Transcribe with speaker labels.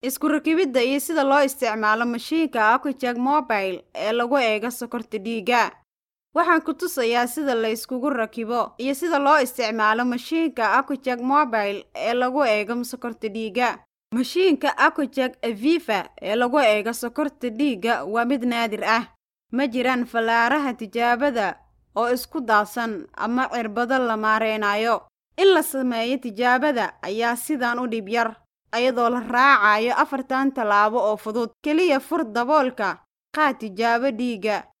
Speaker 1: isku rakibidda iyo sida loo isticmaalo mashiinka Aquacheck Mobile ee lagu eego sokorta dhiigga. Waxaan ku tusayaa sida la iskugu rakibo iyo sida loo isticmaalo mashiinka Aquacheck Mobile ee lagu eego sokorta dhiigga. Mashiinka Aquacheck Aviva ee lagu eego sokorta dhiigga waa mid naadir ah. Ma jiraan fallaaraha tijaabada oo isku daadsan ama cirbado la mareynayo. In la sameeyo tijaabada ayaa sidan u dhib yar, iyadoo la raacayo afartan tallaabo oo fudud. Kaliya fur daboolka, qaad tijaabo dhiigga,